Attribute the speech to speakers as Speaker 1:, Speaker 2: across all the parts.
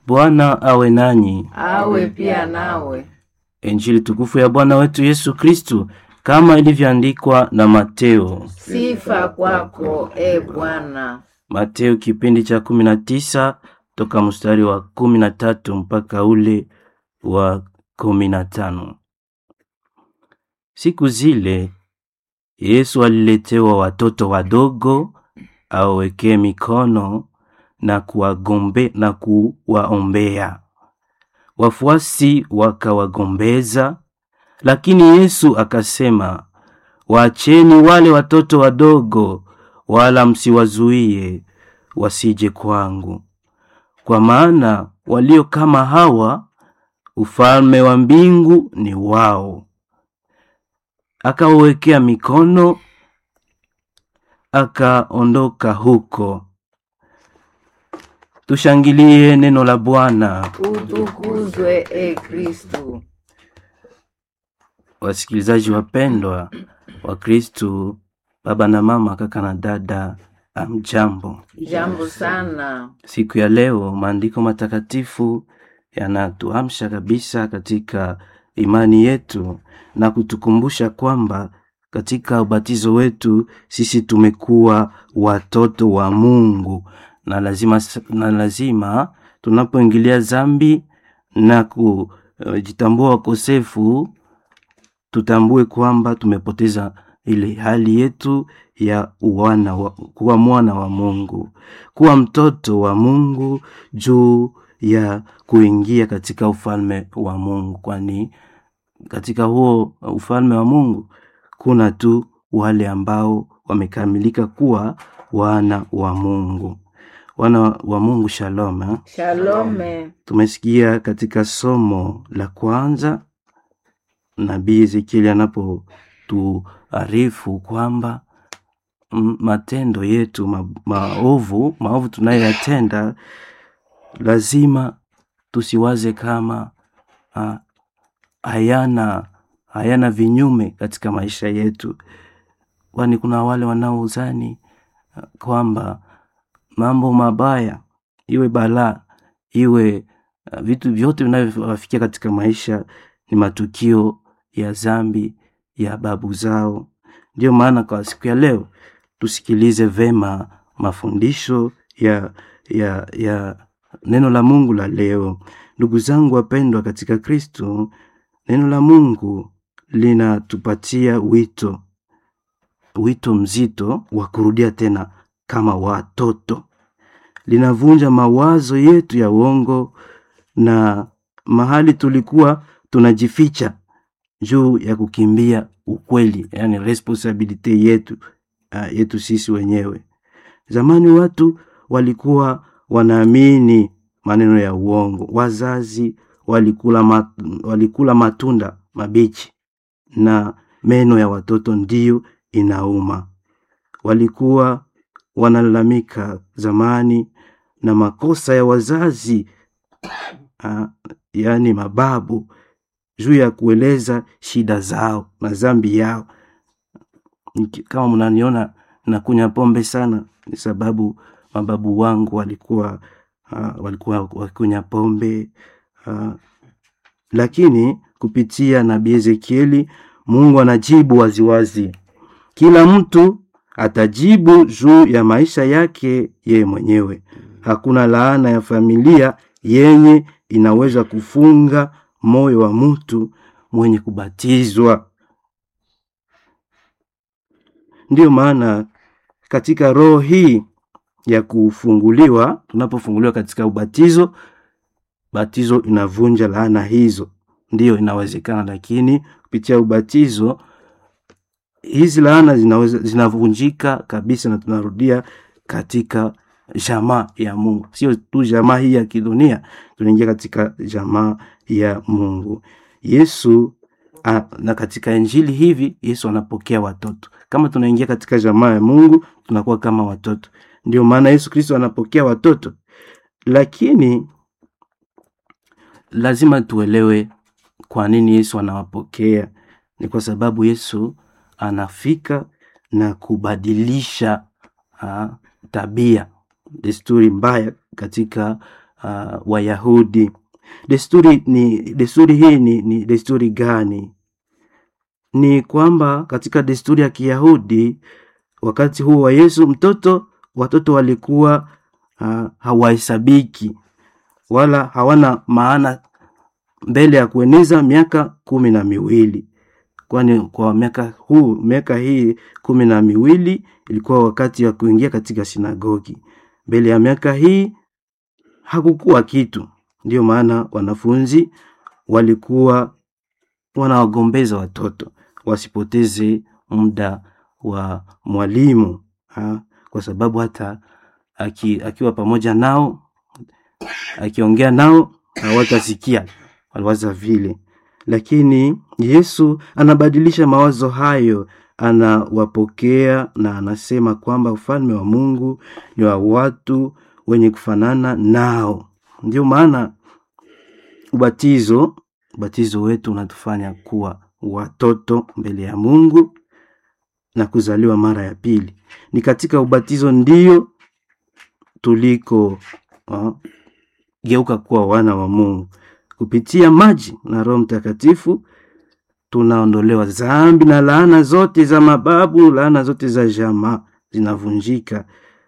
Speaker 1: Bwana awe nanyi.
Speaker 2: awe pia nawe.
Speaker 1: Injili tukufu ya Bwana wetu Yesu Kristu kama ilivyoandikwa na Mateo.
Speaker 2: Sifa kwako e Bwana.
Speaker 1: Mateo kipindi cha kumi na tisa toka mstari wa kumi na tatu mpaka ule wa kumi na tano. Siku zile Yesu aliletewa watoto wadogo awawekee mikono na kuwagombe na kuwaombea. Wafuasi wakawagombeza, lakini Yesu akasema, waacheni wale watoto wadogo, wala msiwazuie wasije kwangu, kwa maana walio kama hawa ufalme wa mbingu ni wao. Akawawekea mikono, akaondoka huko. Tushangilie neno la Bwana.
Speaker 2: Utukuzwe e Kristu.
Speaker 1: Wasikilizaji wapendwa wa Kristu, baba na mama, kaka na dada, amjambo.
Speaker 2: Jambo sana.
Speaker 1: Siku ya leo maandiko matakatifu yanatuamsha kabisa katika imani yetu na kutukumbusha kwamba katika ubatizo wetu sisi tumekuwa watoto wa Mungu na lazima, na lazima tunapoingilia dhambi na kujitambua wakosefu tutambue kwamba tumepoteza ile hali yetu ya uwana wa, kuwa mwana wa Mungu, kuwa mtoto wa Mungu juu ya kuingia katika ufalme wa Mungu, kwani katika huo ufalme wa Mungu kuna tu wale ambao wamekamilika kuwa wana wa Mungu. Wana wa Mungu, shalom. eh?
Speaker 2: Shalome.
Speaker 1: Tumesikia katika somo la kwanza nabii Ezekieli anapotuarifu kwamba mm, matendo yetu ma, maovu maovu tunayoyatenda lazima tusiwaze kama ah, hayana hayana vinyume katika maisha yetu, kwani kuna wale wanaozani ah, kwamba mambo mabaya iwe balaa iwe uh, vitu vyote vinavyowafikia katika maisha ni matukio ya zambi ya babu zao. Ndiyo maana kwa siku ya leo tusikilize vema mafundisho ya, ya, ya neno la Mungu la leo. Ndugu zangu wapendwa katika Kristo, neno la Mungu linatupatia wito wito mzito wa kurudia tena kama watoto. Linavunja mawazo yetu ya uongo na mahali tulikuwa tunajificha juu ya kukimbia ukweli, yani responsibility yetu uh, yetu sisi wenyewe. Zamani watu walikuwa wanaamini maneno ya uongo. Wazazi walikula, mat, walikula matunda mabichi na meno ya watoto ndiyo inauma. Walikuwa wanalalamika zamani na makosa ya wazazi ah, yaani mababu juu ya kueleza shida zao na dhambi yao. Niki- Kama mnaniona nakunywa pombe sana, ni sababu mababu wangu walikuwa uh, walikuwa wakunywa pombe uh, lakini kupitia nabii Ezekieli Mungu anajibu waziwazi. Kila mtu atajibu juu ya maisha yake yeye mwenyewe. Hakuna laana ya familia yenye inaweza kufunga moyo wa mtu mwenye kubatizwa. Ndiyo maana katika roho hii ya kufunguliwa, tunapofunguliwa katika ubatizo, batizo inavunja laana hizo. Ndiyo inawezekana, lakini kupitia ubatizo hizi laana zinaweza zinavunjika kabisa, na tunarudia katika jamaa ya Mungu, sio tu jamaa hii ya kidunia, tunaingia katika jamaa ya Mungu. Yesu a, na katika injili hivi Yesu anapokea watoto. Kama tunaingia katika jamaa ya Mungu, tunakuwa kama watoto. Ndio maana Yesu Kristo anapokea watoto, lakini lazima tuelewe kwa nini Yesu anawapokea. Ni kwa sababu Yesu anafika na kubadilisha ah, tabia, desturi mbaya katika uh, Wayahudi. Desturi ni desturi hii ni, ni desturi gani? Ni kwamba katika desturi ya Kiyahudi wakati huo wa Yesu mtoto watoto walikuwa uh, hawahesabiki wala hawana maana mbele ya kueneza miaka kumi na miwili kwani kwa miaka huu miaka hii kumi na miwili ilikuwa wakati wa kuingia katika sinagogi. Mbele ya miaka hii hakukuwa kitu, ndio maana wanafunzi walikuwa wanawagombeza watoto wasipoteze muda wa mwalimu ha? kwa sababu hata aki, akiwa pamoja nao akiongea nao hawatasikia, waliwaza vile lakini Yesu anabadilisha mawazo hayo, anawapokea na anasema kwamba ufalme wa Mungu ni wa watu wenye kufanana nao. Ndio maana ubatizo, ubatizo wetu unatufanya kuwa watoto mbele ya Mungu na kuzaliwa mara ya pili. Ni katika ubatizo ndio tuliko uh, geuka kuwa wana wa Mungu kupitia maji na Roho Mtakatifu tunaondolewa dhambi na laana zote za mababu, laana zote za jamaa zinavunjika,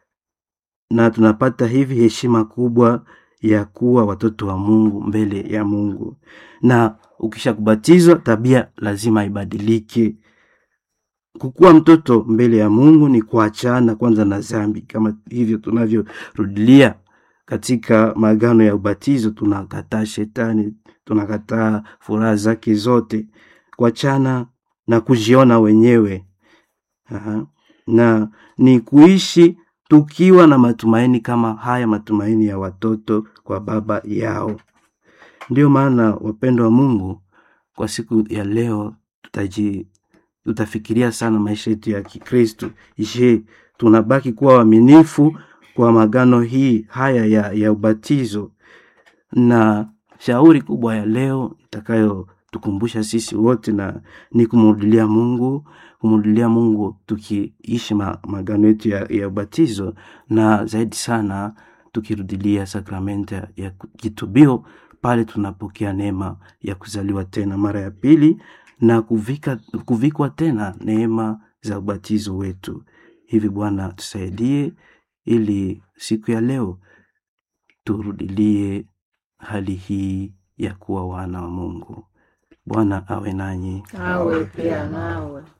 Speaker 1: na tunapata hivi heshima kubwa ya kuwa watoto wa Mungu mbele ya Mungu. Na ukisha kubatizwa, tabia lazima ibadilike. Kukuwa mtoto mbele ya Mungu ni kuachana kwanza na dhambi, kama hivyo tunavyorudilia katika maagano ya ubatizo tunakataa shetani, tunakataa furaha zake zote, kuachana na kujiona wenyewe. Aha. Na ni kuishi tukiwa na matumaini kama haya matumaini ya watoto kwa baba yao. Ndio maana wapendo wa Mungu, kwa siku ya leo tutaji tutafikiria sana maisha yetu ya Kikristo. Je, tunabaki kuwa waaminifu kwa magano hii haya ya, ya ubatizo. Na shauri kubwa ya leo itakayotukumbusha sisi wote na ni kumrudilia Mungu, kumrudilia Mungu tukiishi ma, magano yetu ya, ya ubatizo, na zaidi sana tukirudilia sakramenti ya kitubio pale tunapokea neema ya kuzaliwa tena mara ya pili na kuvika, kuvikwa tena neema za ubatizo wetu. Hivi Bwana tusaidie ili siku ya leo turudilie hali hii ya kuwa wana wa Mungu. Bwana awe nanyi.
Speaker 2: awe pia nawe.